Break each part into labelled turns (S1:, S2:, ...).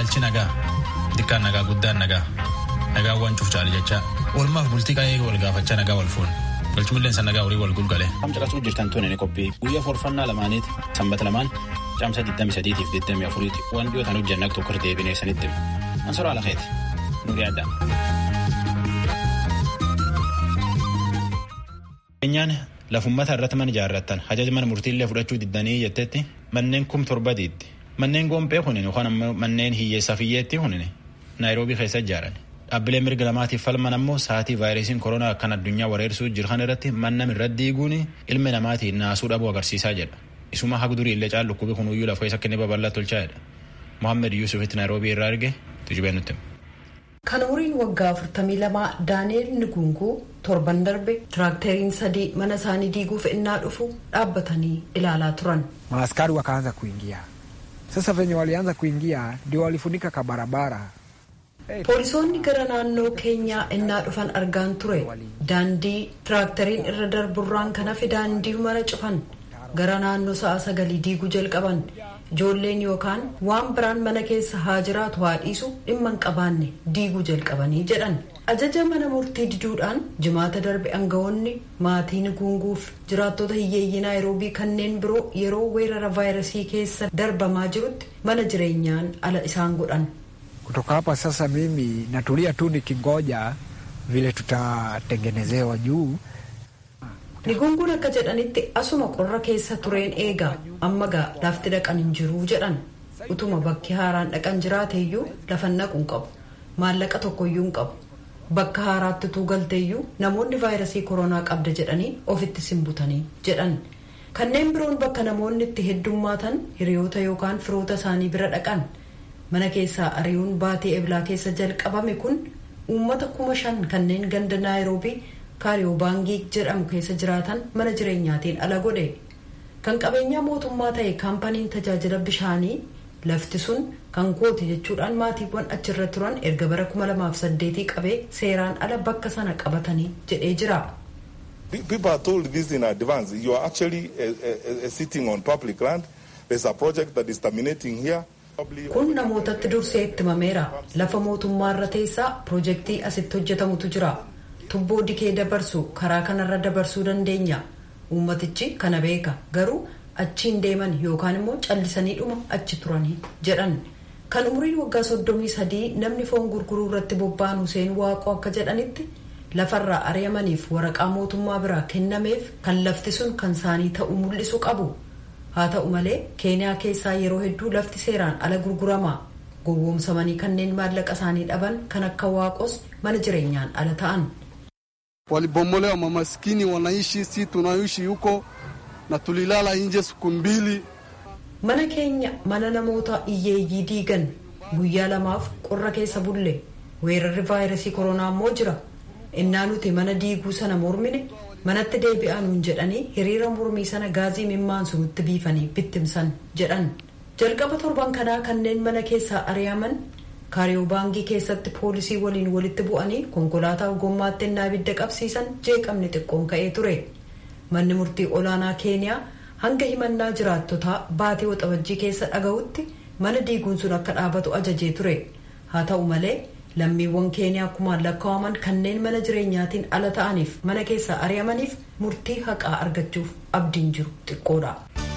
S1: Galchi nagaa. Xiqqaan nagaa guddaan nagaa. Nagaa waan cuuf caali jecha. Oolmaaf bultii qaayee wal gaafachaa nagaa wal fuun. Galchumilleen san nagaa horii wal gulgale.
S2: Kam caqasuu jirtan tuun inni qophii guyyaa forfannaa lamaaniiti sanbata lamaan caamsa 23 fi 24 ti waan dhiyootaan hojjanna tokko deebinee sanitti ansora alakeeti nuuri adda. Keenyaan lafummata irratti mana ijaarrattan hajaja mana murtiillee fudhachuu diddanii jettetti manneen kum torba diiddi. Manneen goompee kunin yookaan ammoo manneen hiyyeessaaf hiyyeetti kunin naayiroobii keessa ijaaran. Dhaabbilee mirga lamaatiif falman ammoo sa'aatii vaayirasiin koronaa akkan addunyaa weerarsuu jiran irratti mannam irratti diiguun ilmi namaatiin naasuu dhabuu agarsiisaa jedha. Isuma haga durii illee caalu dhukkubi kunuyyuu lafa isa kennee babal'aa tolchaadha. Mohaammed Yuusufitti naayiroobii irraa arge tujubee nutti.
S3: Kan umriin waggaa 42 Daani'eel Nugunguu torban darbe tiraakteriin sadii mana isaanii diiguuf innaa dhufu dhaabbatanii ilaalaa turan.
S4: Maaskari wakaanza kuingia sasa, venye walianza kuingia ndio walifunika ka barabara.
S3: Poolisoonni gara naannoo keenyaa innaa dhufan argaan ture daandii tiraakteriin irra darburraan kan hafe daandii mara cufan gara naannoo sa'a sagalii diiguu jalqaban. ijoolleen yookaan waan biraan mana keessa haa jiraatu haa dhiisu dhimma hin qabaanne diiguu jalqabanii jedhan ajaja mana murtii diduudhaan jimaata darbe aangawoonni maatii Nugunguuf jiraattota hiyyeeyyii naayiroobii kanneen biroo yeroo weerara vaayirasii keessa darbamaa jirutti mana jireenyaan ala isaan godhan.
S4: kutoka hapa sasa mimi natulia tu nikingoja vile tutatengenezewa juu
S3: Nigunguun akka jedhanitti asuma qorra keessa tureen eegaa amma gaa lafti dhaqan hin jiruu jedhan utuma bakki haaraan dhaqan jiraateeyyuu lafan naquun qabu maallaqa tokkoyyuu hin qabu bakka haaraatti utuu galteeyyuu namoonni vaayirasii koronaa qabda jedhanii ofitti simbutanii jedhan kanneen biroon bakka namoonni itti heddummaatan hiriyoota yookaan firoota isaanii bira dhaqan mana keessaa ari'uun baatii eblaa keessa jalqabame kun uummata kuma shan kanneen ganda naayiroobii kaariyoobaangii jedhamu keessa jiraatan mana jireenyaatiin ala godhe kan qabeenyaa mootummaa ta'e kaampaniin tajaajila bishaanii lafti sun kan kooti jechuudhaan maatiiwwan achirra turan erga bara 2008 qabee seeraan ala bakka sana qabatanii jedhee jira.
S5: People are told this in advance. You are actually uh, uh, uh, sitting on public land. There's a project that is terminating here.
S3: Kun namootatti dursee itti himameera. Lafa mootummaarra teessaa pirojektii asitti hojjetamutu jira. tubboo dikee dabarsu karaa kanarra dabarsuu dandeenya uummatichi kana beeka garuu achiin deeman yookaan immoo callisanii dhuma achi turanii jedhan kan umriin waggaa soddomii sadii namni foon gurguruu irratti bobba'an Huseen Waaqoo akka jedhanitti lafarraa ari'amaniif waraqaa mootummaa biraa kennameef kan lafti sun kan isaanii ta'uu mul'isu qabu haa ta'u malee keeniyaa keessaa yeroo hedduu lafti seeraan ala gurgurama gowwoomsamanii kanneen maallaqa isaanii dhaban kan akka waaqos mana jireenyaan ala ta'an.
S6: Walibomolewa mamaskini wanaishi, si tunaishi huko na tulilala nje siku mbili.
S3: Mana keenya mana namoota hiyyeeyyii diigan guyyaa lamaaf qorra keessa bulle weerarri vaayirasii koronaa immoo jira. Innaa nuti mana diiguu sana mormine manatti deebi'anuun jedhanii hiriira mormii sana gaazii mimmaansu nutti biifanii bittimsan jedhan. Jalqaba torban kanaa kanneen mana keessaa ari'aman kaariyoobaangii keessatti poolisii waliin walitti bu'anii konkolaataa gommaatti innaa ibidda qabsiisan jeeqamni xiqqoon ka'ee ture manni murtii olaanaa keeniyaa hanga himannaa jiraattotaa baatee waxabajjii keessa dhaga'utti mana diiguun sun akka dhaabatu ajajee ture haa ta'u malee lammiiwwan keeniyaa kumaan lakkaa'aman kanneen mana jireenyaatiin ala ta'aniif mana keessaa ari'amaniif murtii haqaa argachuuf abdiin jiru xiqqoodha.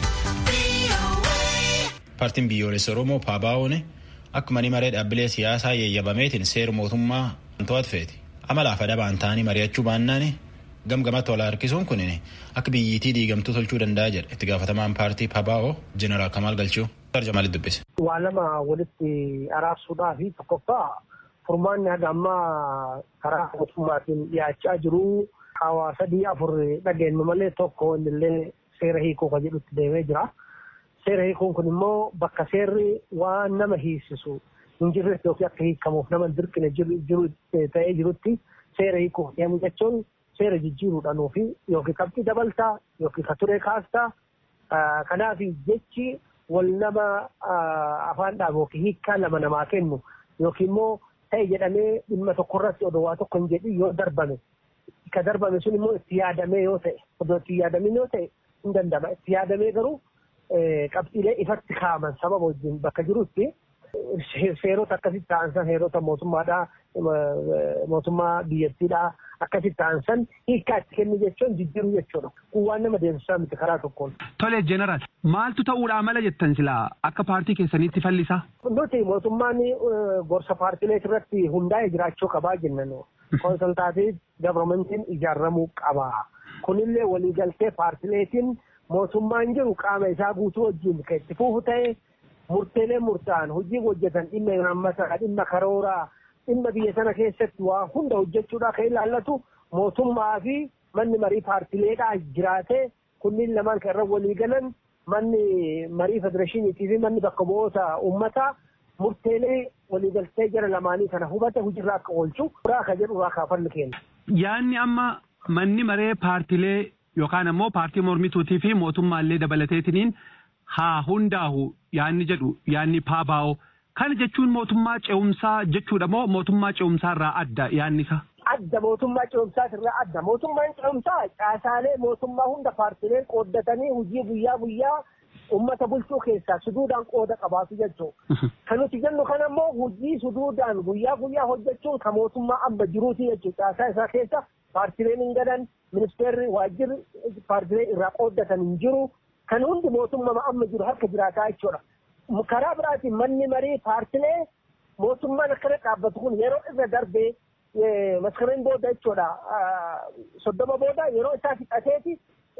S2: Paartiin biyyoolessa Oromoo Paabaa'oon akkuma ni maree dhaabbilee siyaasaa yeeyyabameetiin seera mootummaa to'atu feeti amalaaf adabaan ta'anii mari'achuu baannaan gamgamatti wal harkisuun kun akka biyyittii diigamtuu tolchuu danda'a jedha itti gaafatamaan paartii pabaa'oo jeneraal kamaal galchuu tarjamaalitti dubbise.
S7: waa lama walitti araarsuudhaa fi tokkoffaa furmaanni haga ammaa karaa mootummaatiin dhiyaachaa jiru hawa sadii afur dhageenyu malee tokko illee seera hiikuu kan jedhutti deemee jira. seera hiikuun kun immoo bakka seerri waan nama hiisisu hin jirretti yookiin akka hiikamuuf nama dirqine jiru ta'ee jirutti seera hiikuuf deemu jechuun seera jijjiiruudhaan fi yookiin qabxii dabaltaa yookiin ka ture kaastaa kanaaf jechi wal nama afaan dhaabu yookiin hiikkaa lama namaa kennu yookiin immoo ta'e jedhamee dhimma tokkorratti odoo waa tokko hin jedhin yoo darbame ka darbame sun immoo itti yaadamee yoo ta'e odoo itti yaadamin yoo ta'e hin danda'ama itti yaadamee garuu qabxiilee ifatti kaa'aman sababa wajjin bakka jirutti seerota akkasitti ta'ansan seerota mootummaadhaa mootummaa biyyattiidhaa akkasitti ta'ansan hiikkaa itti kennu jechuun jijjiiruu jechuudha. Kun waan nama deemsisaa miti karaa tokkoon.
S8: Tole jeneraal maaltu ta'uudhaa mala jettan silaa akka paartii keessaniitti fallisaa?
S7: Nuti mootummaan gorsa paartilee irratti hundaa'e jiraachuu qabaa jennan. Konsultaatiif gavarmentiin ijaaramuu qaba. Kunillee waliigaltee paartileetiin mootummaan jiru qaama isaa guutuu wajjin kan itti fufu ta'e murteelee murtaa'an hojii hojjetan dhimma imaammataa dhimma karooraa dhimma biyya sana keessatti waa hunda hojjechuudhaa kan ilaallatu mootummaa fi manni marii paartileedhaa jiraatee kunniin lamaan kan irra walii galan manni marii federeeshiniitii fi manni bakka bu'oota uummataa murteelee waliigaltee jara lamaanii kana hubate hojiirra akka oolchu irraa akka jedhu irraa kaafannu kenna.
S8: Yaanni amma manni maree paartilee yookaan ammoo paartii mormituutii fi mootummaallee dabalateetiniin haa hundaahu yaanni jedhu yaanni paabaa'oo. Kana jechuun mootummaa ce'umsaa jechuudha moo mootummaa ce'umsaa irraa adda yaanni isaa?
S7: Adda mootummaa ce'umsaa irraa adda. Mootummaan ce'umsaa caasaalee mootummaa hunda paartileen qooddatanii hojii guyyaa guyyaa uummata bulchuu keessaa suduudhaan qooda qabaatu jechuudha. Kan nuti jennu kana immoo hojii suduudhaan guyyaa guyyaa hojjechuun kan mootummaa amma jiruuti jechuudha. Caasaa isaa keessa paartileen hin gadan ministeerri waajjirri paartilee irraa qooddatan hin jiru. Kan hundi mootummaa amma jiru harka jiraataa jechuudha. karaa biraatiin manni marii paartilee mootummaan akkana dhaabbatu kun yeroo irra darbee maskareen booda jechuudha soddoma booda yeroo isaa fixateeti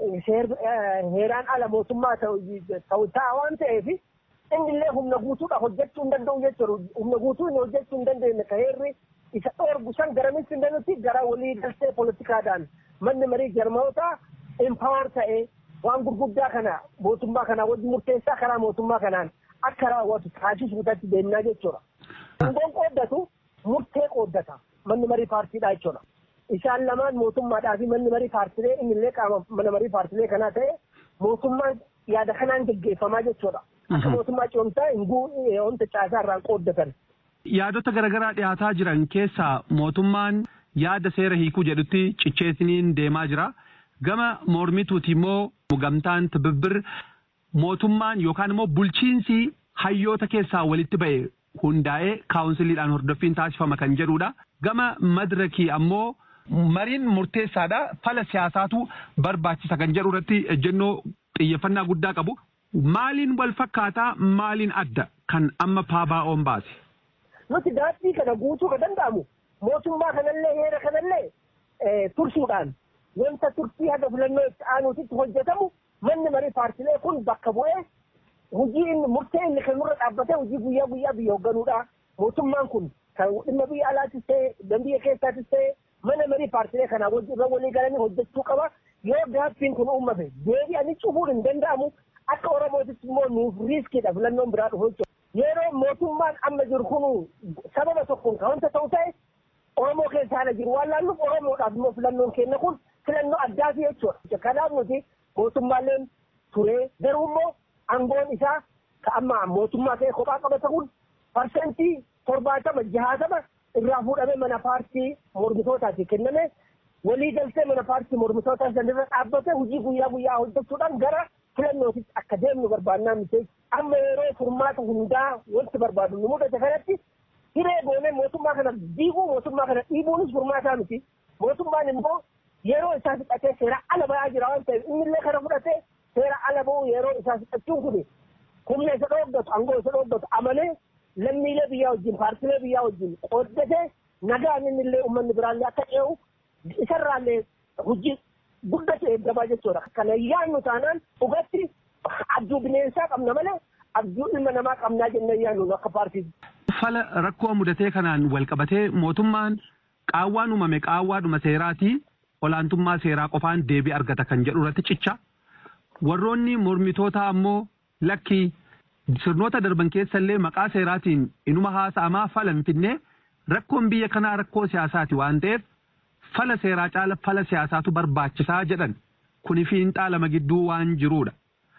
S7: heeraan ala mootummaa ta'u ta'a waan ta'eef innillee humna guutuudha hojjechuu hin danda'u jechuudha humna guutuu inni hojjechuu hin dandeenye ka heerri isa dhoorgu san garamitti hin danda'utti gara walii galtee poolitikaadhaan manni marii jarmoota impaawar ta'ee waan gurguddaa kana mootummaa kanaa wajji murteessaa karaa mootummaa kanaan akka raawwatu taasisuudhaatti deemnaa jechuudha. Aangoon qooddatu murtee qooddata manni marii paartiidhaa jechuudha. Isaan lamaan mootummaadhaa fi manni marii paartilee innillee qaama mana marii paartilee kanaa ta'e mootummaan yaada kanaan geggeeffamaa jechuudha. Akka mootummaa ce'umsaa hin wanta caasaa irraan qooddatan.
S8: Yaadota garaagaraa dhiyaataa jiran keessaa mootummaan yaada seera hiikuu jedhutti cicheesiniin deemaa jira. Gama mormituuti immoo gamtaan tibibbir mootummaan yookaan immoo bulchiinsi hayyoota keessaa walitti ba'e hundaa'ee kaawunsiliidhaan hordoffiin taasifama kan jedhudha. Gama madirakii ammoo mariin murteessaadha. Fala siyaasaatu barbaachisa kan jedhu irratti ejjennoo xiyyeeffannaa guddaa qabu. Maaliin wal fakkaataa maaliin adda kan amma paabaa'oon baase?
S7: Nuti daandii kana guutuu kan danda'amu mootummaa kanallee heera kanallee tursuudhaan wanta turtii haga filannoo itti aanuutitti hojjetamu manni marii paartilee kun bakka bu'ee hojii inni murtee inni kan nurra dhaabbatee hojii guyyaa guyyaa biyya hoogganuudha. Mootummaan kun kan dhimma biyya alaatis ta'e kan biyya keessaatis ta'e mana marii paartilee kanaa irra walii galanii hojjechuu qaba. Yoo gaaffiin kun uummate deebi'anii cufuun hin danda'amu akka Oromootis immoo nuuf riiskiidha filannoon biraa dhufu jechuudha. Yeroo mootummaan amma jiru kun sababa tokkoon kan wanta ta'u ta'e Oromoo keessa haala jiru waan laalluuf Oromoodhaaf immoo filannoon kenna kun filannoo addaati jechuudha. Kanaaf nuti mootummaaleen turee garuu immoo aangoon isaa ka amma mootummaa ta'e kophaa qabata kun parsentii torbaatama jahaatama irraa fuudhamee mana paartii mormitootaati kenname walii galtee mana paartii mormitootaa sanirra dhaabbate hojii guyyaa guyyaa hojjechuudhaan gara filannootitti akka deemnu barbaannaa miti amma yeroo furmaata hundaa wanti barbaadu nu mudate kanatti hiree goonee mootummaa kana diiguu mootummaa kana dhiibuunis furmaataa miti mootummaan immoo yeroo isaa fixatee seera ala ba'aa jira waan ta'eef innillee kana fudhatee seera ala ba'uu yeroo isaa fixachuun kun humna isa dhooggatu aangoo isa dhooggatu amalee lammiilee biyyaa wajjin paartilee biyyaa wajjin qooddatee nagaan innillee uummanni biraallee akka ce'u isarraallee hojii guddatu eeggamaa jechuudha. Kana yaannu taanaan dhugatti abjuu bineensaa qabna malee abjuu ilma namaa qabnaa jennee yaannu akka paartii.
S8: Fala rakkoo mudatee kanaan wal qabatee mootummaan qaawwaan uumame qaawwaadhuma seeraatii olaantummaa seeraa qofaan deebii argata kan jedhu irratti cicha. Warroonni mormitoota ammoo lakkii sirnoota darban keessallee maqaa seeraatiin inuma haasa'amaa fala hin finne rakkoon biyya kanaa rakkoo siyaasaati waan ta'eef fala seeraa caala fala siyaasaatu barbaachisaa jedhan kuni fiinxaa lama gidduu waan jiruudha.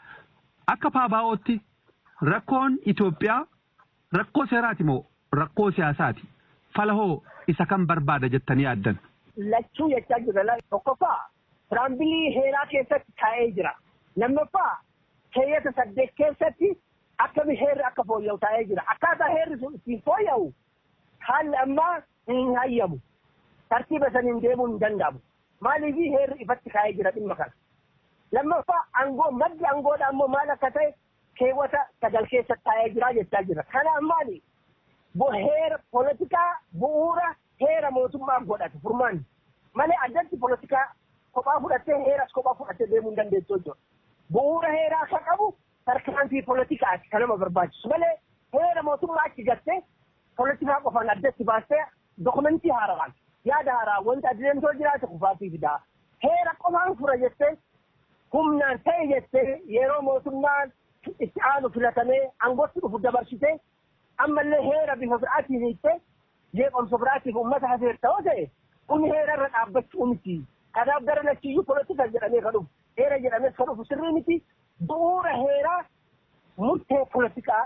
S8: Akka paabaa'ootti rakkoon Itoophiyaa rakkoo seeraati moo rakkoo siyaasaati? Fala hoo isa kan barbaada jettanii yaaddan?
S7: Lachuu jechaa jira. Tokkoffaa tiraambilii heeraa keessatti taa'ee jira. Lammaffaa keeyyata saddeet keessatti akkami heerri akka fooyya'u taa'ee jira akkaataa heerri sun ittiin fooyya'u haalli ammaa hin hayyamu tartiiba saniin deemuun hin danda'amu maaliif heerri ifatti kaa'ee jira dhimma kana lammaffaa aangoo maddi aangoodha ammoo maal akka ta'e keewwata sagal keessa taa'ee jira jechaa jira kana ammaani heera poolitikaa bu'uura heera mootummaa godhate furmaanni malee addatti poolitikaa kophaa fudhattee heeras kophaa fudhattee deemuu hin dandeessu jechuudha. Bu'uura heeraa akka qabu tarkaanfii poolitikaati kan nama barbaachisu malee heera mootummaa achi gattee poolitikaa qofaan addatti baastee dokumentii haaraan yaada haaraa wanta adeemsoo jiraate kufaatii fidaa. Heera qofaan fura jettee humnaan ta'e jettee yeroo mootummaan itti aanu filatamee aangootti dhufu dabarsitee ammallee heera bifa biraatiin hiittee jeeqomsa biraatiif uummata hafeer ta'oo ta'e kun heera irra dhaabbachuu miti. Kanaaf gara lachiyyuu polotika jedhamee kan dhufu heera jedhamees kan dhufu sirrii miti bu'uura heeraa murtee polotikaa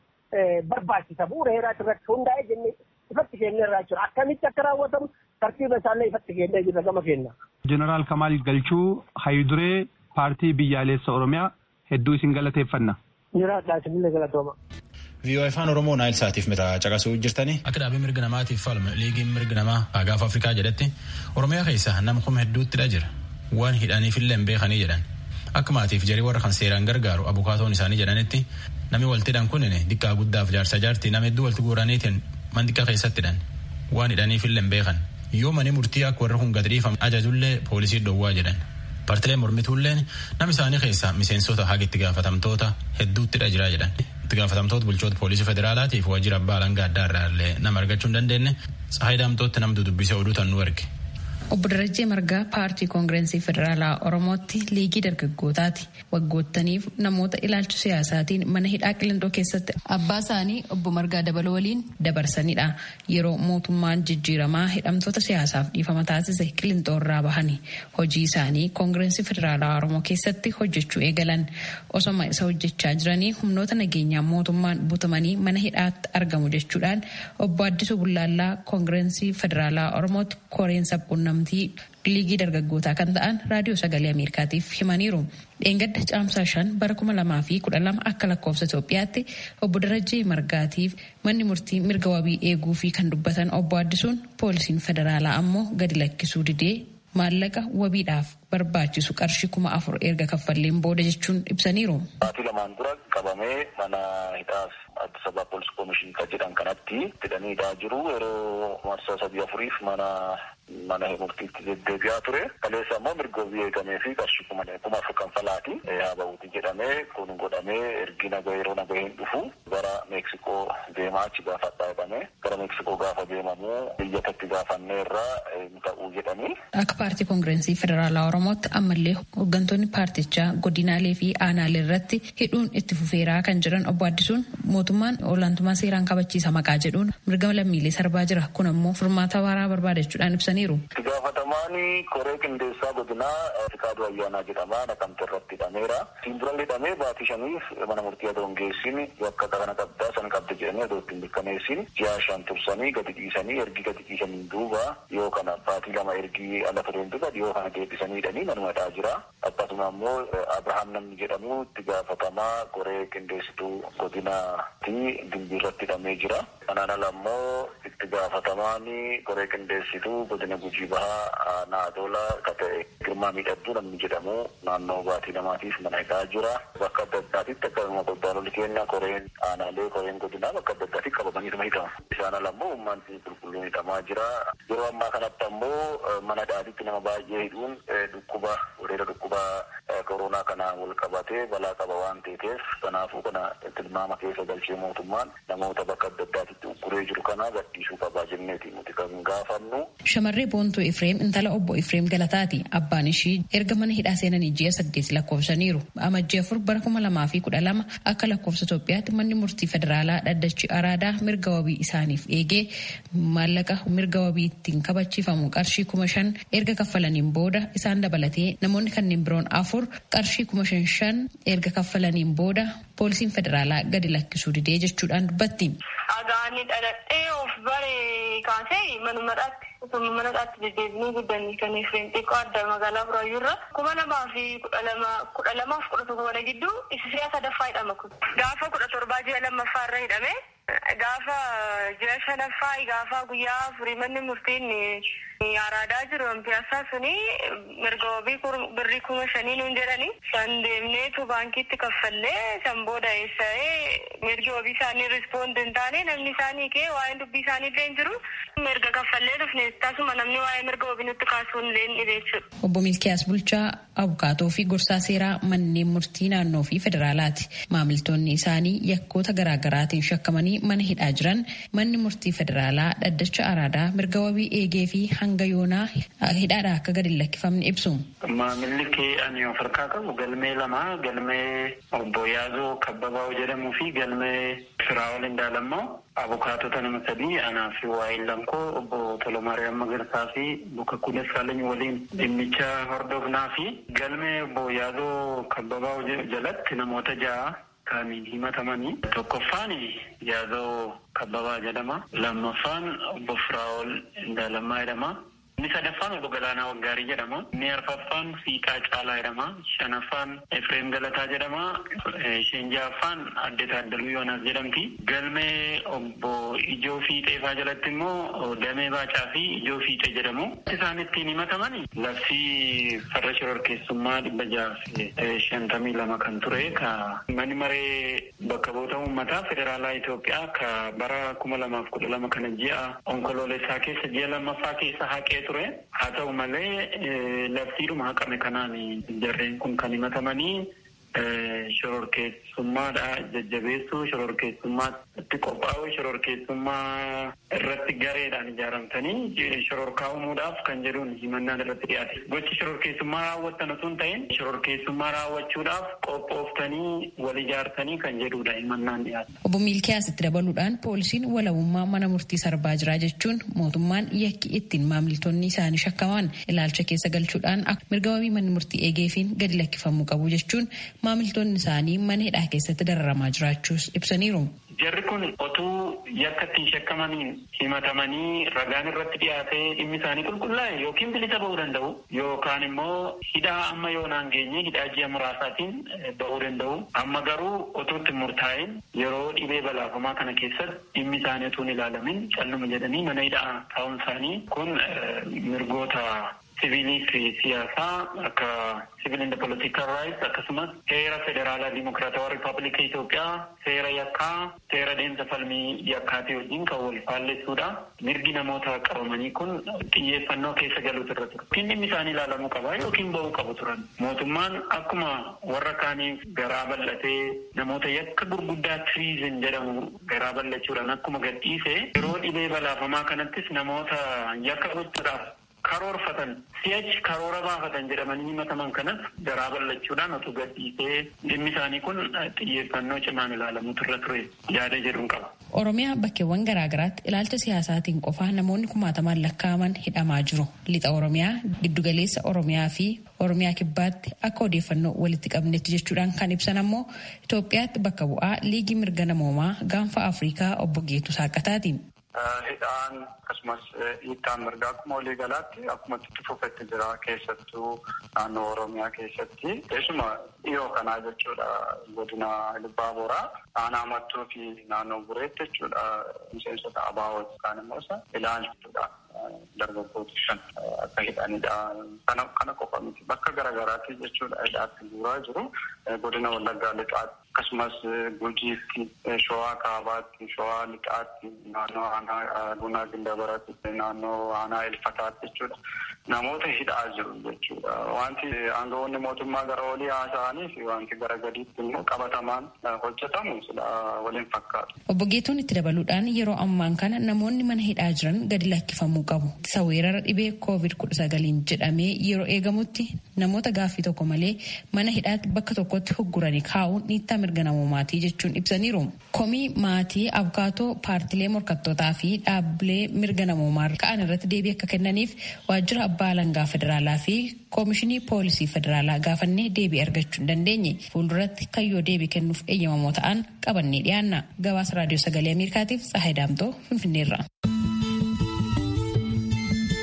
S7: barbaachisa bu'uura heeraa irratti hundaa'ee jennee ifatti kennee irraa jira akkamitti akka raawwatamu tartiiba isaallee ifatti kennee jirra gama kenna.
S8: Jeneraal Kamaal Galchuu Hayiduree paartii biyyaalessa Oromiyaa hedduu isin galateeffanna.
S7: Jiraadhaa isinillee galatooma.
S2: VOA afaan Oromoo Naayil Saatiif mira caqasuu jirtanii.
S1: Akka dhaabii mirga namaatiif falma liigiin mirga namaa gaanfa Afrikaa jedhetti Oromiyaa keessa nama kuma hedduuttidha jira. Waan hidhaniifillee hin beekanii jedhan. Akka maatiif jarii warra kan seeraan gargaaru abukaatoon isaanii jedhanitti namni waltidhan kunin diqqaa guddaaf jaarsa jaartii nama hedduu walitti guuraniitiin mandiqa keessattidhan. Waan hidhaniifillee hin beekan. Yoo mani murtii akka warra kun gadhiifam ajajullee poolisii dhowwaa jedhan. Partileen mormituulleen nama isaanii keessa miseensota haga itti gaafatamtoota hedduuttidha jira jedhan. itti gaafatamtoota bulchoota poolisii federaalaatiif waajjira abbaa alangaa addaa irraa illee nama argachuu hin dandeenye Tsahaay Daamtootti namtu dubbisee oduu tan nu erge.
S9: Obbo Darajjee Margaa paartii koongireensii federaalaa Oromootti liigii dargaggootaati. Waggoottaniif namoota ilaalcha siyaasaatiin mana hidhaa qilindoo keessatti abbaa isaanii obbo Margaa Dabaloo waliin dabarsanidha. Yeroo mootummaan jijjiiramaa hidhamtoota siyaasaaf dhiifama taasise qilindoo irraa bahani. Hojii isaanii koongireensii federaalaa Oromoo keessatti hojjechuu eegalan. Osoma isa hojjechaa jiranii humnoota nageenyaa mootummaan butamanii mana hidhaatti argamu jechuudhaan obbo Addisuu Bullaallaa koongireensii federaalaa Oromootti koreen sabquunnamtii liigii dargaggootaa kan ta'an raadiyoo sagalee ameerikaatiif himaniiru. dheengadda caamsaa shan bara kuma lamaa fi kudha lama akka lakkoofsa Itoophiyaatti obbo Darajjee Margaatiif manni murtii mirga wabii eeguu fi kan dubbatan obbo Addisuun poolisiin federaalaa ammoo gadi lakkisuu didee maallaqa wabiidhaaf barbaachisu qarshii kuma afur erga kaffalleen booda jechuun ibsaniiru.
S10: Baatii lamaan dura qabamee mana hidhaaf Addis Ababa Poolis Koomishinii kan jedhan kanatti hidhanii hidhaa jiru yeroo marsaa sadii afuriif mana mana murtiitti deddeebi'aa ture. Kaleessa immoo mirga wabii eegamee fi qarshii kuma kuma afur kanfalaati. Haa ba'uuti jedhamee kun godhamee ergi naga yeroo naga hin dhufu gara Meeksikoo deemaa achi gaafa dhaabame gara Meeksikoo gaafa deemamu biyyatatti gaafannee irraa ta'uu jedhanii.
S9: Akka paartii koongireensii federaalaa Oromootti ammallee hooggantoonni paartichaa godinaalee fi aanaalee irratti hidhuun itti fufeeraa kan jiran obbo Addisuun mootummaan olaantummaa seeraan kabachiisa maqaa jedhuun mirga lammiilee sarbaa jira. Kun ammoo furmaata waaraa barbaadachuudhaan ibsaniiru.
S10: Itti gaafatamaan koree qindeessaa godinaa Fikaaduu Ayyaanaa jedhama naqamte irratti hidhameera. Siin dura hidhamee baatii shaniif mana murtii adoo hin geessin bakka kana qabdaa san qabda jedhanii adoo ittiin mirkaneessin ji'a shan tursanii gadi dhiisanii ergi gadi dhiisanii duuba yoo kana baatii lama ergi ala tureen duuba yoo kana deebisanii hidhanii manuma hidhaa jira. Akkasuma immoo Abrahaam namni jedhamu itti gaafatamaa koree qindeessituu godinaati dimbii irratti hidhamee jira. Kanaan ala immoo itti gaafatamaan koree qindeessituu godina gujii bahaa naadola ka ta'e girmaa miidhagduu namni jedhamu naannoo baatii lamaatiif mana hidhaa jira. Bakka adda addaatitti akkasuma godaanolli keenya koreen aanaalee koreen godinaa bakka adda addaatti qabamanii tuma hidhamu. Isaan ala immoo uummanni qulqulluun hidhamaa jira. Yeroo ammaa kanatti ammoo mana hidhaatitti nama baay'ee hidhuun dhukkuba wareera dhukkuba koronaa kanaan wal qabatee balaa qaba waan ta'eef kanaafuu kana tilmaama keessa galchee mootummaan namoota bakka adda addaatitti ugguree jiru kana gadhiisuu qabaa jenneeti nuti kan gaafannu.
S9: Shamarree Boontuu Ifreem intala obbo Ifreem Galataati. Abbaan ishii erga mana hidhaa seenanii ji'a saddeet lakkoofsaniiru. Amajjii afur bara kuma lamaa fi kudha lama akka lakkoofsa Itoophiyaatti manni murtii federaalaa dhaddachi araadaa mirga wabii isaaniif eegee maallaqa mirga wabii ittiin kabachiifamu qarshii kuma shan erga kaffalaniin booda isaan dabalatee namoonni kanneen biroon afur qarshii kuma shan shan erga kaffalaniin booda poolisiin federaalaa gadi lakkisuu didee jechuudhaan dubbatti.
S11: Agaani dhaladhee of bare kaasee manuma dhaatti osoo mana hidhaatti deddeebinuu guddanii kan Efreem xiqqoo adda magaalaa Buraayyuurra kuma lamaa fi kudha lama kudha lamaaf kudha tokko kana gidduu isa si'a sadaffaa hidhama kun. Gaafa kudha torbaa ji'a lammaffaa irra hidhame gaafa ji'a shanaffaa gaafa guyyaa afurii manni murtiin araadaa jiru piyaasaa suni mirga wabii birrii kuma shanii nuun jedhani san deemneetu baankiitti kaffallee san booda eessa'ee mirgi wabii isaanii rispoond hin taane namni isaanii kee waa'een dubbii isaanii illee hin jiru mirga kaffallee dhufne tasuma namni waa'ee mirga wabii nutti kaasuun illee hin dhibeessuudha.
S9: Obbo Milkiyaas Bulchaa abukaatoo fi gorsaa seeraa manneen murtii naannoo fi federaalaati. Maamiltoonni isaanii yakkoota garaagaraatiin shakkamanii mana hidhaa jiran manni murtii federaalaa dhaddacha araadaa mirga wabii eegee fi hanga yoonaa hidhaadhaa akka gadi lakkifamne ibsu.
S12: Maamilli kee ani of harkaa qabu galmee lama galmee obbo Yaazoo Kabbabaa jedhamuu fi galmee Firaa'ol Indaalammoo abukaatota nama sadii anaa fi waa'ee lankoo obbo Tolomaariyaam Magarsaa fi Buka Kudes Saalany waliin dhimmicha hordofnaa fi galmee obbo Yaazoo Kabbabaa jalatti namoota ja'a kan himatamanii tokkoffaan Yaazoo Kabbabaa jedhama lammaffaan obbo Firaa'ol Indaalammaa jedhama. Inni sadaffaan obbo Galaanaa Waggaarii jedhama. Inni arfaffaan Fiiqaa Caalaa jedhama. Shanaffaan Efreem Galataa jedhama. Isheen ja'affaan Adde Taaddaluu Yoonaas jedhamti. Galmee obbo Ijoo Fiixeefaa jalatti immoo Damee Baacaa fi Ijoo Fiixee jedhamu. Isaan ittiin himataman labsii farra shororkeessummaa dhibba jaha shantamii lama kan ture ka manni maree bakka bu'oota uummataa federaalaa Itoophiyaa ka bara kuma lamaaf kudha lama kana ji'a onkoloolessaa keessa ji'a lammaffaa keessa haqee ture haa ta'u malee labsiidhuma haqame kanaan jarreen kun kan himatamanii shororkeessummaadha jajjabeessuu shororkeessummaatti qophaa'u shororkeessummaa irratti gareedhaan ijaaramtanii shororkaa uumuudhaaf kan jedhuun himannaan irratti dhiyaate gochi shororkeessummaa raawwattan osoo hin ta'in shororkeessummaa raawwachuudhaaf qophooftanii wal ijaartanii kan jedhudha himannaan dhiyaate.
S9: Obbo Miilkiyaas itti dabaluudhaan poolisiin walabummaa mana murtii sarbaa jira jechuun mootummaan yakki ittiin maamiltoonni isaanii shakkaman ilaalcha keessa galchuudhaan mirga wabii manni murtii eegeefiin gadi lakkifamuu qabu jechuun maamiltoonni isaanii mana hidhaa keessatti dararamaa jiraachuus ibsaniiru.
S12: Jarri kun otuu yakka ittiin shakkamaniin himatamanii ragaan irratti dhiyaatee dhimmi isaanii qulqullaa'e yookiin bilisa ba'uu danda'u yookaan immoo hidhaa amma yoonaan geenye hidhaa ji'a muraasaatiin ba'uu danda'u. Amma garuu otuu itti murtaa'in yeroo dhibee balaafamaa kana keessatti dhimmi isaanii otuu hin ilaalamin calluma jedhanii mana hidhaa taa'uun isaanii kun mirgoota siviilii fi siyaasaa akka civil and political rights akkasumas seera federaalaa dimokiraatawaa ripaabilika Itoophiyaa seera yakkaa seera deemsa falmii yakkaatii wajjin kan wal faalleessuudha. Mirgi namoota qabamanii kun xiyyeeffannoo keessa galuutu irra ture. Yookiin dhimmi isaanii ilaalamuu qaba yookiin ba'uu qabu turan. Mootummaan akkuma warra kaaniif garaa bal'atee namoota yakka gurguddaa tiriizin jedhamu garaa bal'achuudhaan akkuma gadhiise yeroo dhibee balaafamaa kanattis namoota yakka gochuudhaaf karoorfatan si'achi karoora baafatan jedhamanii himataman kanas garaa bal'achuudhaan otuu gadhiisee dhimmi isaanii kun xiyyeeffannoo cimaan ilaalamuutu irra ture yaada jedhuun qaba.
S9: Oromiyaa bakkeewwan garaagaraatti ilaalcha siyaasaatiin qofaa namoonni kumaatamaan lakkaa'aman hidhamaa jiru. Lixa Oromiyaa, giddugaleessa Oromiyaa fi Oromiyaa kibbaatti akka odeeffannoo walitti qabnetti jechuudhaan kan ibsan ammoo Itoophiyaatti bakka bu'aa liigii mirga namoomaa gaanfa Afrikaa obbo Geetu Saaqataati.
S12: hidhaan akkasumas hiittaan mirgaa akkuma walii galaatti akkuma itti fufetti jira keessattuu naannoo oromiyaa keessatti keessuma dhiyoo kanaa jechuudha godina libbaa boraa aanaa mattuu fi naannoo bureetti jechuudha miseensota abaawoo yookaan immoo isa ilaalchuudha dargaggoota shan akka hidhanidha kana kana qofa miti bakka garaagaraatti jechuudha hidhaatti guuraa jiru godina wallaggaa lixaatti akkasumas gujiitti showaa kaabaatti showaa lixaatti naannoo aanaa bunaa gindabaraatti naannoo aanaa ilfataatti jechuudha namoota hidhaa jiru jechuudha wanti aangawoonni mootummaa gara olii haasa'anii fi wanti gara gadiitti immoo qabatamaan hojjetamu sila waliin fakkaatu.
S9: Obbo Geetuun itti dabaluudhaan yeroo ammaan kana namoonni mana hidhaa jiran gadi lakkifamuu qabu. Isa weerara dhibee koovid kudha sagaliin jedhamee yeroo eegamutti namoota gaaffii tokko malee mana hidhaatti bakka tokkotti hugguranii kaa'uun dhiittaa mirga namoomaatii jechuun ibsaniiru. Komii maatii abukaatoo paartilee morkattootaa fi dhaabbilee mirga namoomaa ka'an irratti deebii akka kennaniif waajjira abbaa alangaa federaalaa fi koomishinii poolisii federaalaa gaafannee deebii argachuu hin dandeenye fuulduratti kayyoo deebii kennuuf eeyyamamoo ta'an qabannee dhiyaanna gabaasa raadiyoo sagalee ameerikaatiif tsahayi daamtoo finfinneerra.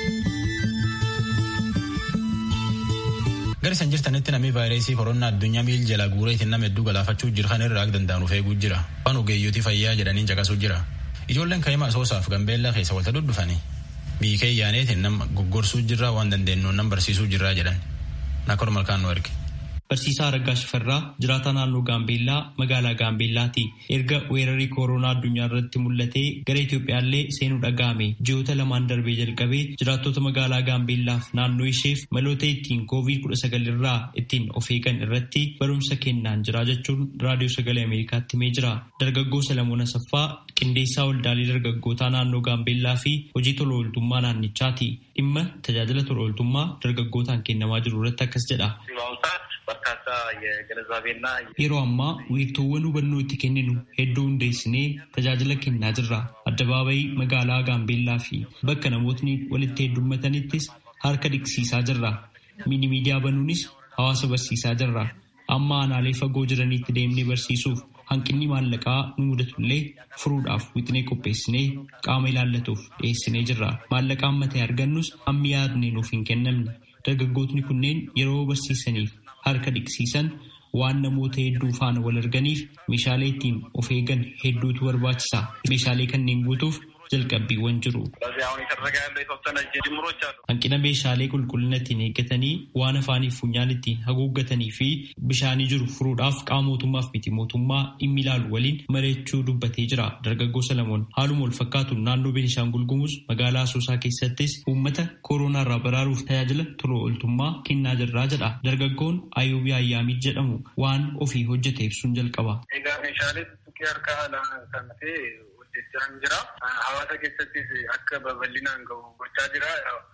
S1: Agar isin jirtanitti namni vaayirasii koronaa addunyaa miil jala guureetiin nama hedduu galaafachuu jira kan irraa danda'an eeguu jira. Waan ogeeyyotii fayyaa jedhaniin caqasuu jira. Ijoolleen ka'ima asoosaaf gambeellaa keessa walta duddufanii biikee yaaneetiin nama goggorsuu jirraa waan dandeenyuun nama barsiisuu jirraa jedhan. Nakor malkaan nu erge.
S13: Barsiisaa Araggaa Shifarraa jiraataa naannoo Gaambeellaa magaalaa Gaambeellaati. Erga weerarri kooroonaa addunyaa irratti mul'atee gara Itoophiyaallee seenuu dhaga'ame ji'oota lamaan darbee jalqabee jiraattota magaalaa Gaambeellaaf naannoo isheef maloota ittiin koovid kudha sagal irraa ittiin of eegan irratti barumsa kennaan jira jechuun raadiyoo sagalee Ameerikaatti himee jira. Dargaggoo Salamoon Asaffaa qindeessaa waldaalee dargaggootaa naannoo Gaambeellaa fi hojii tola ooltummaa naannichaati. Dhimma tajaajila tola ooltummaa dargaggootaan kennamaa jiru irratti akkas jedha. Yeroo ammaa wiirtuuwwan hubannoo itti kenninu hedduu hundeessinee tajaajila kennaa jirra. Addabaabayii magaalaa Gaambeellaa fi bakka namootni walitti heddummatanittis harka dhiqsiisaa jirra. Mini miidiyaa banuunis hawaasa barsiisaa jirra. Amma aanaalee fagoo jiranitti deemnee barsiisuuf hanqinni maallaqaa nu mudatullee furuudhaaf wixinee qopheessinee qaama ilaallatuuf dhiyeessinee jirra. Maallaqa amma ta'e argannus hammi yaadne nuuf hin kennamne. Dargaggootni kunneen yeroo barsiisaniif harka dhiqsiisan waan namoota hedduu faana wal arganiif meeshaalee ittiin of eegan hedduutu barbaachisa. Meeshaalee kanneen guutuuf jalqabbiiwwan jiru. Hanqina meeshaalee qulqullina ittiin eeggatanii waan afaaniif funyaan ittiin haguuggatanii fi bishaanii jiru furuudhaaf qaama mootummaaf miti mootummaa dhimmi ilaalu waliin mari'achuu dubbatee jira. Dargaggoo Salamoon haaluma wal fakkaatu naannoo Beenishaangul Gumuz magaalaa Asoosaa keessattis uummata kooroonaa irraa baraaruuf tajaajila tola ooltummaa kennaa jirraa jedha. Dargaggoon Ayuubii Ayyaamii jedhamu waan ofii hojjete ibsuun jalqaba.
S14: Egaa meeshaalee tukkii harkaa kan ta'e hojjechaa jira. Hawaasa keessattis akka babal'inaan gahu gochaa jira.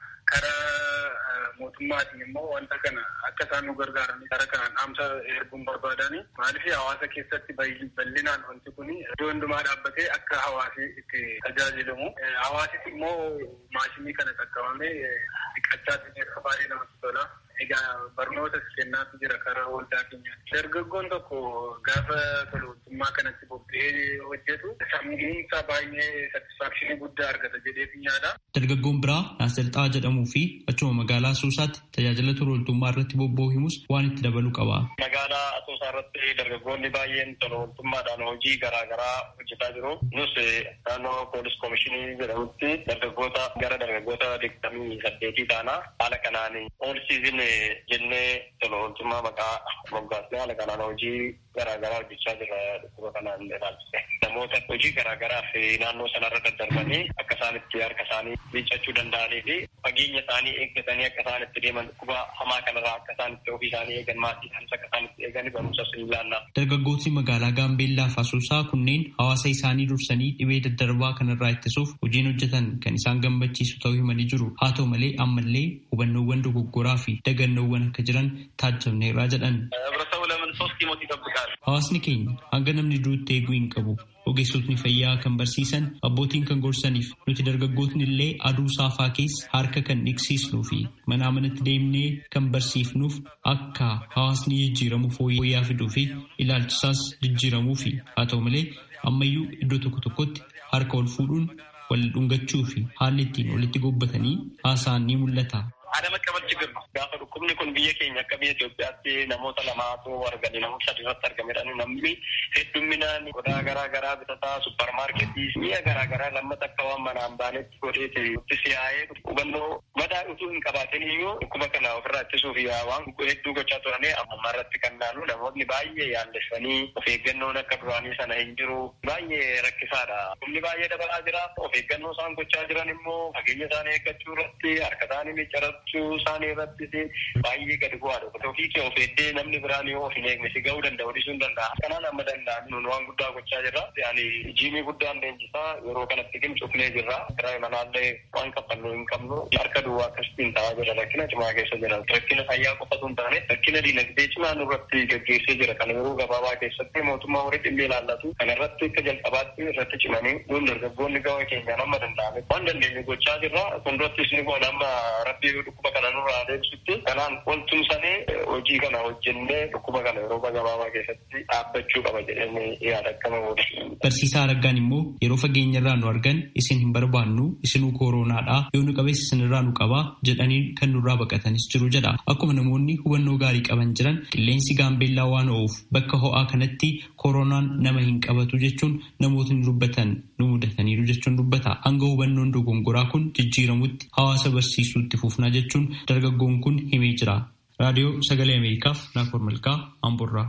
S14: Karaa mootummaatiin immoo wanta kana akka isaan nu gargaaranii karaa kanaan dhaamsa erguun barbaadani. Maaliif hawaasa keessatti bal'inaan wanti kun iddoo hundumaa dhaabbatee akka hawaasi itti tajaajilamu. Hawaasis immoo maashinii kana qaqqabamee dhiqachaa akka baay'ee namatti tola. Egaa barnootas kennaatu jira karaa waldaa keenyaatti. Dargaggoon tokko gaafa tolootummaa kanatti bobba'ee hojjetu sammuunsaa baay'ee satisfaakshinii guddaa argata jedhee yaada.
S13: Dargaggoon biraa Naasalxaa jedhamuu fi achuma magaalaa Asoosaatti tajaajila tolooltummaa irratti bobba'u himus waan itti dabaluu qaba.
S15: Magaalaa Asoosaa irratti dargaggoonni baay'een tolooltummaadhaan hojii garaa garaa hojjetaa jiru. Nus naannoo poolis koomishinii jedhamutti dargaggoota gara dargaggoota digdamii saddeetii taana haala kanaan ool siizin jennee tolooltummaa maqaa moggaasnee haala kanaan hojii garaa garaa hojjechaa jira dhukkuba kanaan ilaalchise. Namoota hojii garaa garaaf naannoo sanarra daddarbanii akka isaan itti harka isaanii miiccachuu danda'anii fi fageenya isaanii eeggatanii akka isaan itti deeman dhukkuba hamaa kanarraa akka isaan itti ofii isaanii eegan maatii isaanii akka isaan itti eegan barumsas ni ilaalla.
S13: Dargaggootni magaalaa Gaambeellaa fi Asoosaa kunneen hawaasa isaanii dursanii dhibee daddarbaa kanarraa ittisuuf hojiin hojjetan kan isaan gammachiisu ta'uu himanii jiru. Haa ta'u malee ammallee hubannoowwan dogoggoraa fi dagannoowwan akka jiran taajjabneerraa jedhan. Hawaasni keenya hanga namni duutti eeguu hin qabu. Ogeessotni fayyaa kan barsiisan abbootiin kan gorsaniif nuti dargaggootni illee aduu saafaa keessa harka kan dhiqsiisnuu fi manaa manatti deemnee kan barsiifnuuf akka hawaasni jijjiiramu fooyya'aa fiduu fi ilaalchisaas jijjiiramuu fi haa ta'u malee ammayyuu iddoo tokko tokkotti harka ol fuudhuun wal dhungachuu fi haalli ittiin walitti gobbatanii haasa'an ni mul'ata.
S15: Adama qabal ችግር ነው gaafa dhukkubni kun biyya keenya akka biyya Itoophiyaatti namoota lamaatu argame namoota sadi irratti argamedha namni heddumminaan qodaa garaa garaa bitataa supparmaarketii mi'a garaa garaa lammata akka waan manaan baanetti godheeti itti siyaa'ee hubannoo madaa utuu hin qabaatin iyyuu dhukkuba kana ofirraa ittisuuf waan hedduu gochaa turanii amma irratti kan naannu namoonni baay'ee yaallessanii of eeggannoon akka duraanii sana hin jiru baay'ee rakkisaadha. Humni baay'ee dabalaa jira of eeggannoo isaan gochaa jiran immoo fageenya isaanii eeggachuu irratti harka isaanii miccarachuu isaanii irratti baay'ee gadi bu'aadha. Ofii kee of eeddee namni biraan yoo of hin eegne si ga'uu danda'u dhiisuu hin danda'a. Kanaan amma danda'an nun waan guddaa gochaa jirra. Yaani jiimii guddaan leenjisaa yeroo kanatti cufnee jirra. Kiraa manaallee waan kaffallu hin qabnu harka duwwaa akkasitiin ta'aa jira rakkina cimaa keessa jira. Rakkina fayyaa qofatu hin taane rakkina diinagdee cimaa nurratti gaggeessee jira. Kana yeroo gabaabaa keessatti mootummaa horii dhimmi ilaallatu. Kana irratti akka jalqabaatti irratti cimanii nuun dargaggoonni gama keenyaan amma danda'ame waan dandeenye gochaa jirra. Fuuldurattis ni goona amma rabbii dhukkuba kana nurraa deebisutti kanaan wal tumsanee hojii kana hojjennee dhukkuba kana yeroo gabaabaa keessatti dhaabbachuu qaba jedhanii yaada akkama godhe.
S13: Barsiisaa Araggaan immoo yeroo fageenya irraa nu argan isin hin barbaannu isinuu kooronaadha yoo nu qabees isinirraa nu qabaa jedhanii kan nurraa baqatanis jiru jedha. Akkuma namoonni hubannoo gaarii qaban jiran qilleensi gaambeellaa waan o'uuf bakka ho'aa kanatti kooronaan nama hin qabatu jechuun namootni dubbatan nu mudataniiru jechuun dubbata. Hanga hubannoon dogongoraa kun jijjiiramutti hawaasa barsiisuutti fufnaa jechuun dargaggoon kun himee jira. Raadiyoo Sagalee Ameerikaaf Naakoor Malkaa Amburraa.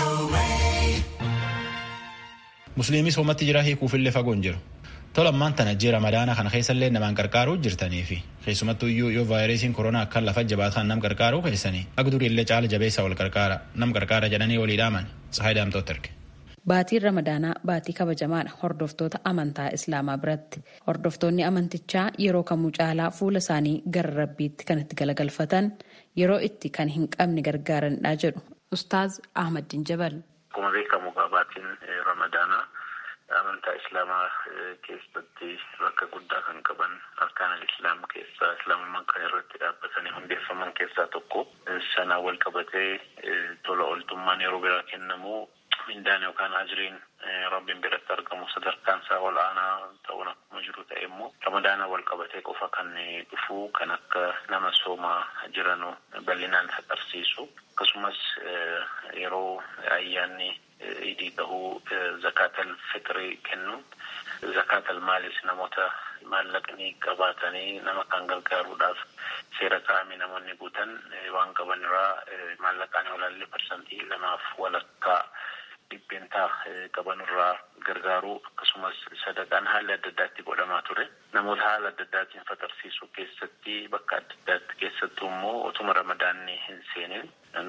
S2: Musliimii soomatti jira hiikuufillee fagoon jiru. Tola ammaan tana jira ramadaana kana keessallee namaan qarqaaruu jirtanii fi keessumattuu iyyuu yoo vaayirasiin koronaa akkan lafa jabaatan nam qarqaaruu keessanii akka duriillee caala jabeessa wal qarqaara nam qarqaara jedhanii walii dhaaman Tsahaay Daamtooti erge.
S9: Baatiin Ramadaanaa baatii kabajamaadha hordoftoota amantaa Islaamaa biratti. Hordoftoonni amantichaa yeroo kamuu caalaa fuula isaanii gara rabbiitti kan itti galagalfatan yeroo itti kan hin qabne gargaaranidha jedhu Ustaaz Ahmadiin Jabal.
S16: Akkuma beekamu baatiin Ramadaanaa amantaa Islaamaa keessatti bakka guddaa kan qaban arkaan Islaam keessaa Islaamummaan kan irratti dhaabbatanii hundeeffaman keessaa tokko sanaa wal qabatee tola ooltummaan yeroo biraa kennamu mindaan yookaan ajiriin rabbiin biratti argamu sadarkaan isaa ol aanaa ta'uun akkuma jiru ta'e immoo ramadaana wal qabatee qofa kan dhufu kan akka nama soomaa jiranu bal'inaan agarsiisu akkasumas yeroo ayyaanni idii tahuu zakaatal fitrii kennu zakaatal maalis namoota maallaqni qabaatanii nama kan gargaaruudhaaf seera kaa'ame namoonni guutan waan qaban irraa maallaqaan olaallee parsantii lamaaf walakkaa dhibbeentaa qaban irraa gargaaruu akkasumas sadaqaan haala adda addaatti godhamaa ture namoota haala adda addaatiin fatarsiisuu keessatti bakka adda addaatti keessattuu immoo otuma ramadaanni hin seenin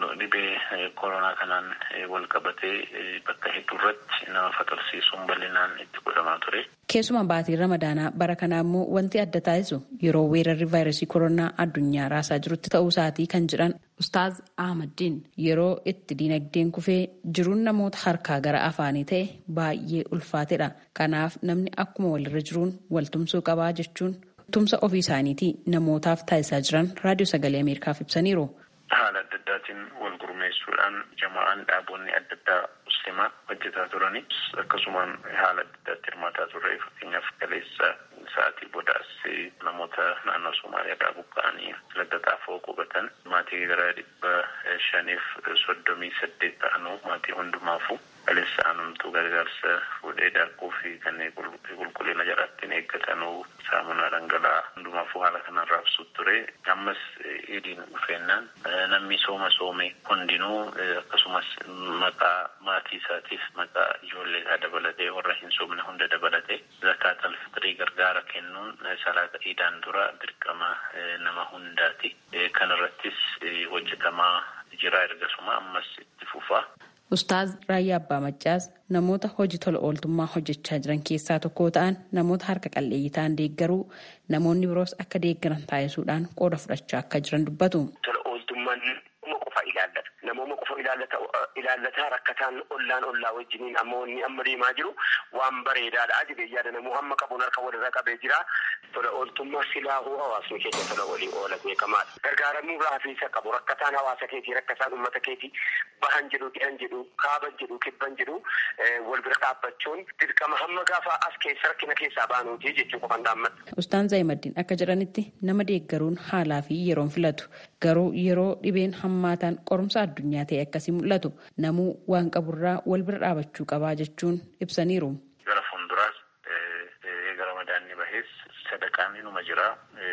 S16: dhibee koronaa kanaan wal qabatee bakka hedduu irratti nama fatarsiisuun bal'inaan itti godhamaa ture.
S9: Keessuma baatiin ramadaanaa bara kanaa immoo wanti adda taasisu yeroo weerarri vaayirasii koronaa addunyaa raasaa jirutti ta'uu isaatii kan jedhan Ustaaz Ahmadiin yeroo itti dinagdeen kufee jiruun namoota harkaa gara afaanii ta'e baay'ee ulfaatedha. Kanaaf namni akkuma walirra jiruun waltumsuu qabaa jechuun tumsa ofii isaaniitii namootaaf taasisaa jiran raadiyoo sagalee Ameerikaaf ibsaniiru.
S16: Haala adda addaatiin wal gurmeessuudhaan jamaa'aan dhaabonni adda addaa musliimaa hojjetaa turani akkasumaan haala adda addaatti hirmaataa turre fakkeenyaaf kaleessa sa'aatii boodaas namoota naannoo Somaaliyaa irraa buqqa'anii ladda xaafoo qubatan maatii gara dhibba shaniif soddomii saddeet ta'anuu maatii hundumaafu kaleessa aanumtuu gargaarsa fuudhee daakuu fi kanneen qulqullina jaraattiin eeggatanuu saamunaa dhangala'aa hundumaafuu haala kanaan raabsuu ture ammas idiin dhufeennaan namni sooma soome hundinuu akkasumas maqaa maatii isaatiif maqaa ijoollee isaa dabalatee warra hin soomne hunda dabalatee zakaatal fitrii gargaara kennuun salaata iidaan dura dirqama nama hundaati kan irrattis hojjetamaa jira ergasuma ammas itti fufaa.
S9: Ustaaz Raayyaa Abbaa Maccaas namoota hojii tola ooltummaa hojjechaa jiran keessaa tokko ta'an namoota harka qalleeyyii ta'an deeggaruu namoonni biroos akka deeggaran taasisuudhaan qooda fudhachaa akka jiran dubbatu.
S17: Tola ooltummaan nama qofa ilaallata. Namooma qofa ilaallata ilaallataa rakkataan ollaan ollaa wajjiniin amma wanni amma deemaa jiru waan bareedaadha jedhee yaada namuu hamma qabuun harka walirra qabee jira. Tola ooltummaa silaahuu hawaasni keenya tola walii oola beekamaadha. Gargaaramuu raafiisa qabu rakkataan hawaasa keetii rakkataan uummata keetii bahan jedhu dhihan jedhu kaaban jedhu kibban jedhu wal bira dhaabbachuun dirqama hamma gaafa as keessa rakkina keessaa baanuuti jechuu qofan dhaammata.
S9: Ustaan Zaayimaddiin akka jedhanitti nama deeggaruun haalaa fi yeroon filatu garuu yeroo dhibeen hammaataan qorumsa addunyaa ta'e akkasii mul'atu namuu waan qaburraa wal bira dhaabachuu qabaa jechuun ibsaniiru.
S16: Gara fuulduraas gara madaanni bahees sadaqaan inuma jira.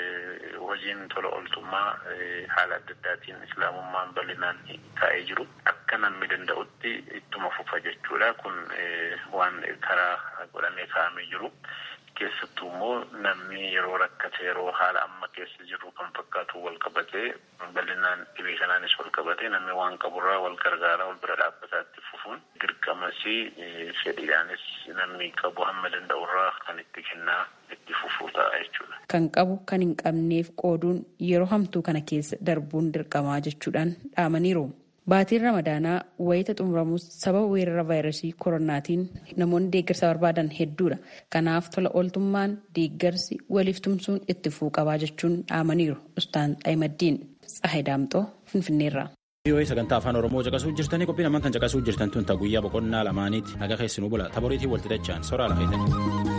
S16: Hojiin tola ooltummaa haala adda addaatiin islaamummaan bal'inaan taa'ee jiru akka namni danda'utti ittuma fufa jechuudha. Kun waan karaa godhamee kaa'amee jiru. Keessattuu immoo namni yeroo rakkate yeroo haala amma keessa jiru kan fakkaatu wal qabatee bal'inaan dhibee kanaanis wal qabatee namni waan qaburraa wal gargaaraa wal bira dhaabbataatti fufuun dirqamasii fedhiidhaanis namni qabu hamma danda'urraa kan itti kennaa itti fufuu ta'a jechuudha.
S9: Kan qabu kan hin qabneef qooduun yeroo hamtuu kana keessa darbuun dirqamaa jechuudhaan dhaamaniiru. Baatiin Ramadaanaa wayita xumuramus sababa weerara vaayirasii koronaatiin namoonni deeggarsa barbaadan hedduudha. Kanaaf tola ooltummaan deeggarsi waliif tumsuun itti fufuu qabaa jechuun dhaamaniiru. Ustaan Xaayimaddiin. Tsahay Daamxoo Finfinneerraa.
S2: VOA sagantaa afaan Oromoo caqasuu jirtanii qophiin ammaan kan caqasuu jirtan tun guyyaa boqonnaa lamaaniiti naga keessinuu bula taboriitii walxixachaan soraa lafeetanii.